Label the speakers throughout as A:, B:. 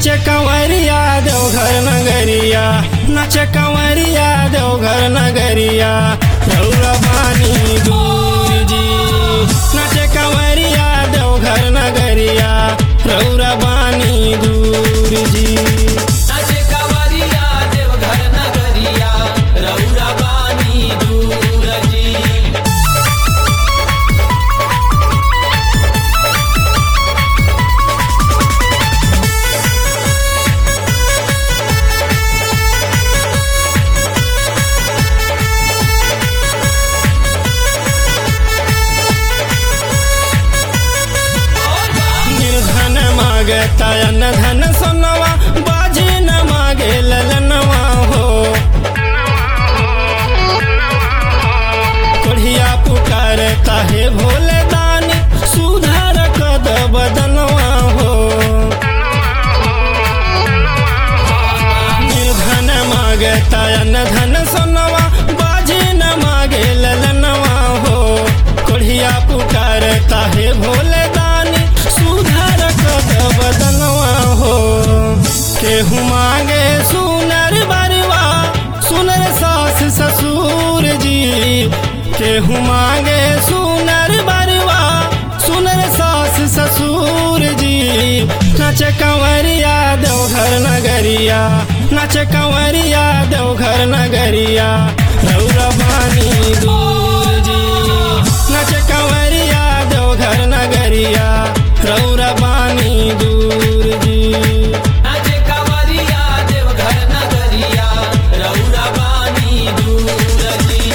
A: नाचे कंवरिया देवघर नगरिया नाचे कंवरिया देवघर नगरिया रौरा बानी दूर जी नाचे कंवरिया देवघर नगरिया रौरा बानी दूर जी
B: नाचे कावरिया देवघर नगरिया रौरा बानी दूर जी
A: निर्धन मागता अन्न धन सोनवा बाजी न मागे ललनवा हो कोढ़िया पुकारता है भोले दानी सुधार कद बदनवा हो निर्धन मागता अन्न धन सोनवा बाजी न मागे ललनवा हो कोढ़िया पुकारता है भोले दानी सुधार कद बदनवा हो केहू मांगे सुनर बरवा सुनर सास ससुर जी केहू मांगे सुनर बरवा सुनर सास ससुर जी नाचे कंवरिया देवघर नगरिया नाचे कंवरिया देवघर नगरिया रौरा बानी दूर जी नाचे कंवरिया देवघर नगरिया रौरा बानी दूर जी
B: नाचे कावरिया देवघर नगरिया रौरा बानी दूर जी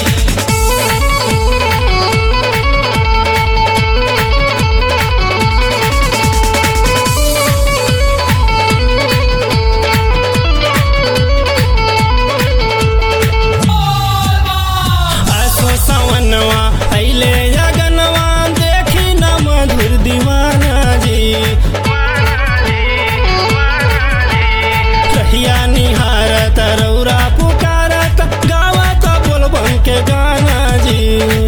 A: आसो सवनवा अइले अगनवा देखी न मधुर दीवाना जी कहिया निहारत रौरा पुकारत गावत बोलबम के गाना जी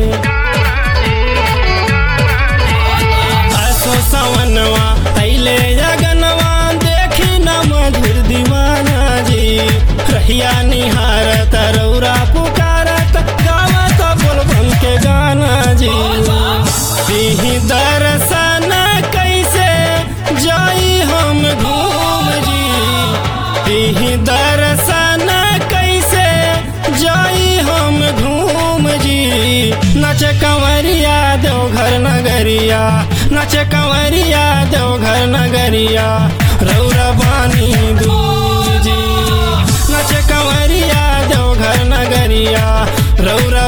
A: आसो सवनवा अइले अगनवा देखी न मधुर दीवाना जी रहिया निहारत रौरा पुकारत गावत बोलबम के गाना जी दीही दर्शन कैसे जाई हम घूम जी दीही दर्शन कैसे जाई हम घूम जी नचे कंवरिया देवघर नगरिया नचे कंवरिया देवघर नगरिया रौरा बानी दूर जी नचे कंवरिया देवघर नगरिया रौरा